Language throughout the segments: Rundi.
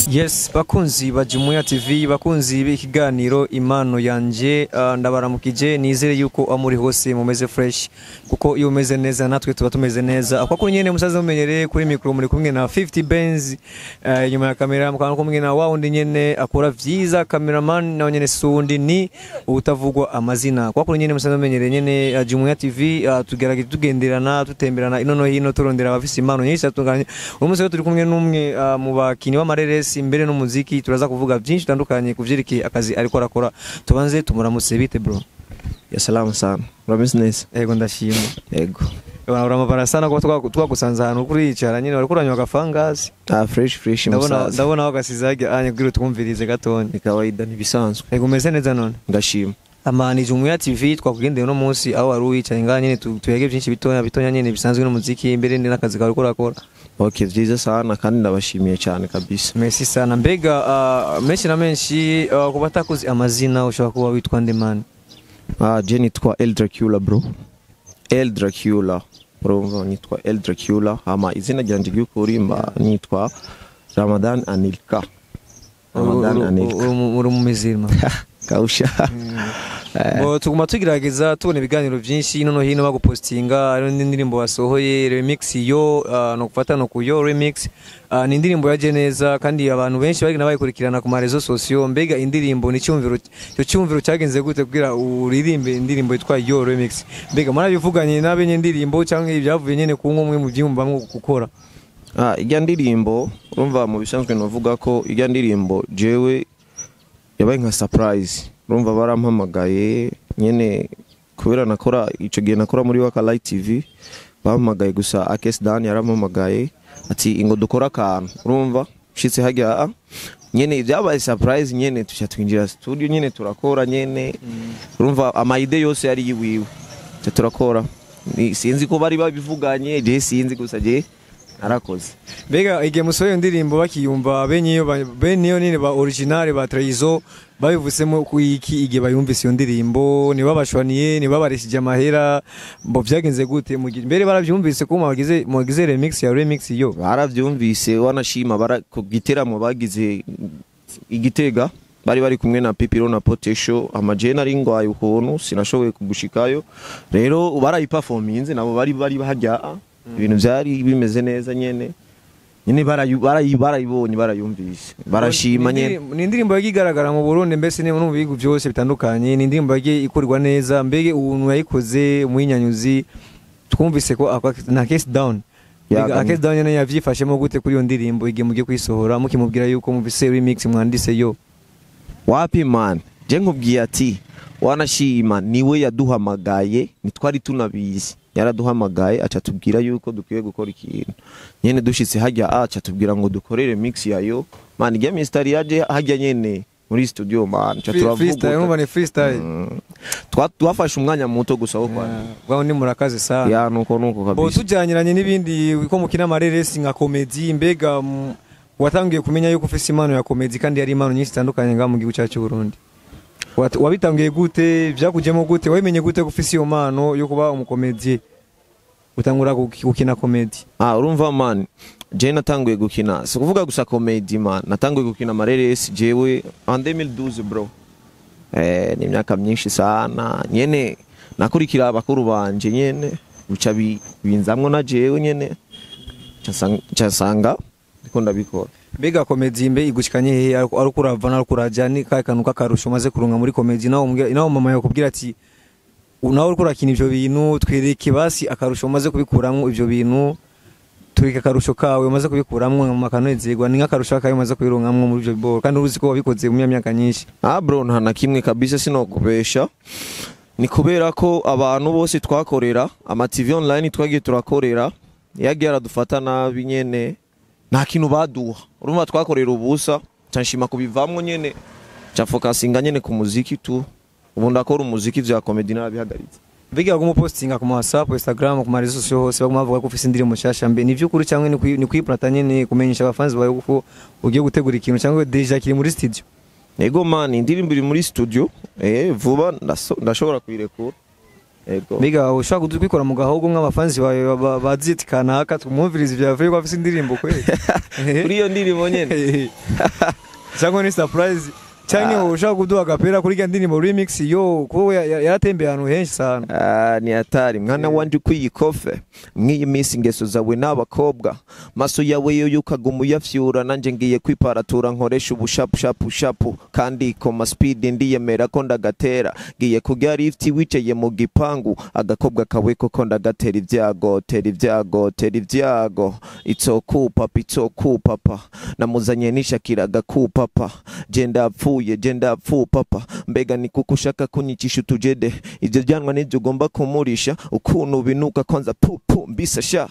yes bakunzi ba Jumuiya TV bakunzi b'ikiganiro impano yanje uh, ndabaramukije nizere yuko amuri hose mumeze fresh kuko iyo umeze neza natwe tuba tumeze neza akwa kuri nyene musaza mumenyereye kuri micro muri kumwe na 50 Benz uh, inyuma ya kamera mukaba kumwe na wawundi nyene akora vyiza cameraman na nyene sundi ni utavugwa amazina kwa kuri nyene musaza mumenyereye nyene uh, Jumuiya TV uh, tugerageza tugenderana tutemberana ino no hino turondera abafise impano nyinshi atunganye uyu munsi rero turi kumwe n'umwe uh, mu bakinyi b'amareresi imbere n'umuziki turaza kuvuga byinshi bitandukanye ku vyerekeye akazi ariko arakora tubanze tumuramutse bite bro ya salamu sana urameze neza ego ndashima yego uramabara sana kuba twa- twagusanze ahantu kuricara nyine wariko uranywa agafangazi ah fresh fresh ndabona musaza ndabona aho gasize hajya anye kugira utwumvirize gatonya ni kawaida ntibisanzwe ego umeze neza none ndashima amani Jumuiya TV twakugendeye uno munsi aho wari wicaye ngaha nyine tu- tuyege byinshi bitonya bitonya nyine bisanzwe n'umuziki imbere n'akazi kawe uriko urakora okay vyiza sana kandi ndabashimiye cyane kabisa Merci sana mbega uh, menshi na menshi uh, ku batakuzi amazina ushobora kuba witwa ndemani ah je nitwa El Dracula bro El Dracula urumva nitwa El Dracula hama izina ryanje ry'ukuri mba nitwa Ramadan Anilka Ramadan Anilka uri mu mizirima kausha Bo tuguma tugerageza tubona ibiganiro byinshi hino no hino bagupostinga hariho n'indirimbo wasohoye remix yo uh, no gufata no kuyo remix uh, ni indirimbo yaje neza kandi abantu benshi bagenda bayikurikirana ku marezo sosiyo mbega indirimbo ni cyumviro cyo cyumviro cyagenze gute kugira uririmbe indirimbo yitwa yo remix mbega murabivuganye n'abenye indirimbo cyangwa ibyavuye nyene ku nkomwe mu byumba mwo gukora Ah, ijya ndirimbo urumva mu bisanzwe navuga ko ijya ndirimbo jewe yabaye nka surprise urumva barampamagaye nyene kubera nakora ico gihe nakora muri waka light tv bampamagaye gusa akes dan yarampamagaye ati ingo dukora akantu urumva shitse hajya ah, nyene byabaye surprise nyene tuca twinjira studio nyene turakora nyene urumva amayide yose yari yiwiwe tuca turakora Ni- sinzi ko bari babivuganye je sinzi gusa je narakoze mbega igihe musohoye iyo ndirimbo bakiyumva bene iyo ba- bene iyo nyine ba original ba Traizo babivusemo ku iki igihe bayumvise iyo ndirimbo ntibabashwaniye ntibabarishije amahera bo byagenze gute mu gihe mbere barabyumvise ko mwagize mwagize remix ya remix yo barabyumvise wanashima bara ku giteramo bagize igitega bari bari kumwe na pipiro na potesho amajene ari ngwaye ukuntu sinashoboye kugushikayo rero barayipafominze nabo bari bari bahajya ibintu byari bimeze neza nyene nyene barayu- barayi- barayibonye barayumvise barashima Ni nyene indirimbo- ni indirimbo yagiye igaragara mu Burundi mbese no mu bihugu byose bitandukanye ni indirimbo yagiye ikorwa neza mbege umuntu yayikoze umwinyanyuzi twumvise ko ako- na case down Ya, Mbega gani- akesi down nyene yavyifashemo gute kuri iyo ndirimbo igihe mugiye kuyisohora mukimubwira yuko muvise remix mwandise yo wapi man je nkubwiye ati wanashima niwe yaduhamagaye ntitwari tunabizi yaraduhamagaye aca tubwira yuko dukwiye gukora ikintu nyene dushitse hajya aca tubwira ngo dukorere mix yayo man ijya mistari yaje hajya nyene muri studio man aca Free- freestyle urumva turavuga ni freestyle Mm. Twa- twafashe umwanya muto gusa wo kwa bwaho ni murakaze sana ya nuko nuko bo kabisa tujyanyiranye n'ibindi ko mukina amareresi nka komedi mbega mm, watangiye kumenya yuko ufise impano ya komedi kandi hari impano nyinshi zitandukanye ngaha mu gihugu cyacu cy'u Burundi Wat- wabitangiye gute byakujemo gute wabimenye gute ko ufise iyo mpano yo kuba umukomediye utangura guki- gukina komedi ah urumva man je natanguye gukina si kuvuga gusa comedy man natanguye gukina amareresi jewe en 2012 bro eh ni imyaka myinshi sana nyene nakurikira abakuru banje nyene bica bi- binzamwo na jewe nyene casanga ndiko ndabikora mbega komedi mbe igushikanye hehe ariko ariko urava nariko uraja ni kahe kantu k'akarusho umaze kurunga muri komedi nawe umbwira- nawe mama yakubwira ati "U- nawe uriko urakina ivyo bintu twereke basi akarusho umaze kubikuramwo ivyo bintu twereke akarusho kawe umaze kubikuramwo mu makanezerwa ni nk'akarusho kawe umaze kubirungamwo muri ivyo biboro kandi uruzi ko wabikoze mu myaka myinshi ah bro nta na kimwe kabisa sinokubesha ni kubera ko abantu bose twakorera ama TV online twagiye turakorera yagiye aradufata nabi nyene nta kintu baduha urumva twakorera ubusa canshima kubivamwo nyene ca focusinga nyene ku muziki tu ubu ndakora umuziki vya comedy narabihagaritse mbega baguma upostinga ku ma whatsapp instagram ku marezo sosiyo hose baguma bavuga ko ufise indirimbo nshasha mbe ni vy'ukuri cyangwa ni kwi- ni kwiplata nyene kumenyesha abafanzi bawe ko ugiye gutegura ikintu cyangwa deja kiri muri studio ego man indirimbo iri muri studio eh vuba ndaso- ndashobora kuyirekura Ego. mbega ushobora kubikora mu gahogo nk'abafanzi bawe ba- ba- bazi ati kanaka tumwumvirize ibyavuye ko afite indirimbo kweli kuri iyo ndirimbo nyene cyangwa ni surprise cyangwa ushaka kuduha agapera kuri iyo ndirimbo remix yo kuko ya- ya- yaratembeye ahantu henshi sana Ah, ni hatari mwana wanje ukwiye ikofe mw'iyi minsi ingeso zawe n'abakobwa maso yawe yo yukaguma uyafyura nanje ngiye kwiparatura nkoresha ubushapushapu kandi koma speed ndiyemera ko ndagatera ngiye kurya lift wicaye mu gipangu agakobwa kawe koko ndagatera ibyago tera ibyago tera ibyago itsokupapa itsokupapa namuzanye nishakira agakupapa je ndapfuye je ndapfupapa mbega ni kuko ushaka kunyikisha utujede ibyo byanwa nibyo ugomba kumurisha ukuntu binuka kwanza pupu mbisa sha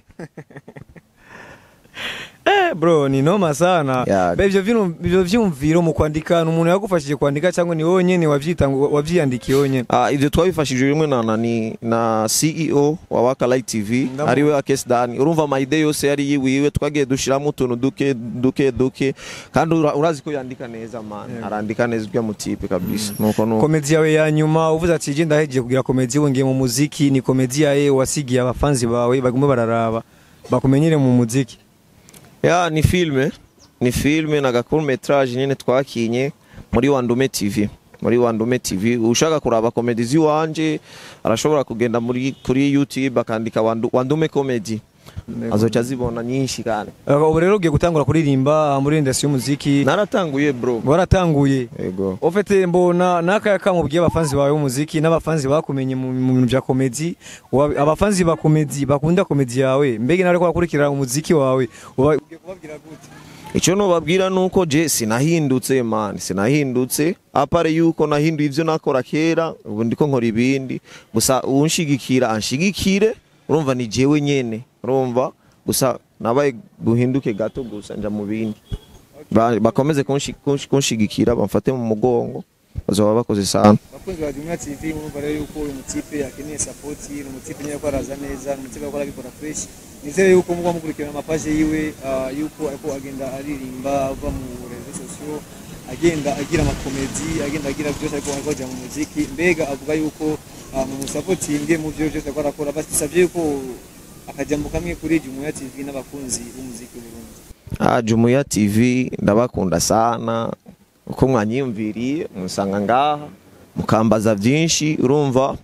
Eh bro ni noma sana Yeah. Be, ivyo vino- ivyo vyumviro mu kwandika ni umuntu yagufashije kwandika cyangwa ni wowe nyene wavyita wavyiyandikiye wowe nyene Ah, ivyo twabifashije rimwe na nani na CEO wa Waka Light TV Ndamu- ariwe Akes Dani urumva amayide yose yari yiwiwe twagiye dushiramo utuntu duke duke duke kandi ura- urazi ko yandika neza man Yeah. arandika neza ubwo mutipe kabisa nuko nuko komedi yawe ya nyuma uvuze ati je ndahejeje kugira komedi wongeye mu muziki ni komedi yawe wasigiye abafanzi bawe bagume bararaba bakumenyere mu muziki ya ni filme ni filme na gakuru metrage nyene twakinye muri Wandume TV muri Wandume TV ushaka kuraba komedi ziwanje arashobora kugenda muri kuri YouTube akandika Wandu, Wandume comedy azoca azibona nyinshi kandi Uh, ubu rero ugiye gutangura kuririmba muri industry y'umuziki naratanguye bro waratanguye ego ofete mbona n'akaya kamubwiye abafanzi bawe b'umuziki n'abafanzi bakumenye mu mu bintu bya komedi wa- abafanzi ba komedi bakunda komedi yawe mbega nawe ko bakurikira umuziki wawe uba- ugiye kubabwira gute icyo nubabwira nuko je sinahindutse man sinahindutse apare yuko nahinduye ivyo nakora kera ubu ndiko nkora ibindi gusa unshigikira anshigikire urumva ni jewe nyene urumva gusa nabaye guhinduke gato gusa nja mu bindi Ba- bakomeze kunshi- kunshi- kunshigikira bamfate mu mugongo bazoba bakoze sana abakunzi ba Jumia TV murumva rero yuko uyu mutipe akeneye support ni umutipe nyine ko araza neza ni umutipe akora abikora fresh nizere yuko muba mukurikirana amapaje yiwe ah, yuko ariko agenda aririmba ava mu rezo sosiyo agenda agira amakomedi agenda agira byose ariko ariko ajya mu muziki mbega avuga yuko ah, mu musapotinge mu byo byose ariko arakora basabye yuko akajambo kamwe kuri Jumia TV n'abakunzi b'umuziki w'u Burundi Ah, Jumuiya TV ndabakunda sana uko mwanyiyumviriye musanga ngaha mukambaza vyinshi urumva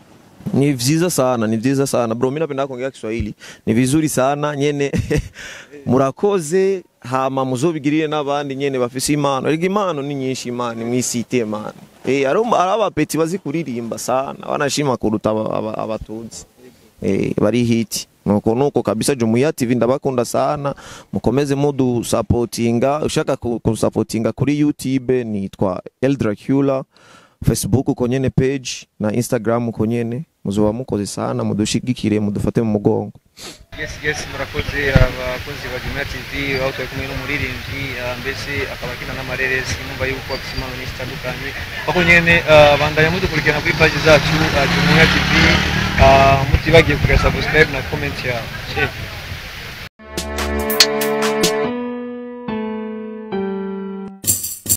ni vyiza sana ni vyiza sana bro mimi napenda kuongea Kiswahili ni vizuri sana nyene murakoze hama muzobigirire n'abandi nyene bafise impano ariko impano ni nyinshi imana mwisite mana eh ari abapeti bazi kuririmba sana banashima kuruta aba- aba- abatunzi eh bari hiti nuko nuko kabisa Jumuiya TV ndabakunda sana mukomeze mudu supportinga ushaka ku- kusapotinga kuri YouTube nitwa Eldracula Facebook uko nyene page na Instagram uko nyene muzoba mukoze sana mudushigikire mudufate mu mugongo yes yes murakoze abakozi ba Jumia TV aho turi kumwe n'umuririmbyi ah, mbese akaba akina n'amareresi numva yuko afite impano nyinshi zitandukanye ako nyene ah, bandanya mudukurikirana kuri page zacu ah, Jumia TV ah, mutibagiye kugira subscribe na comment yawe Check.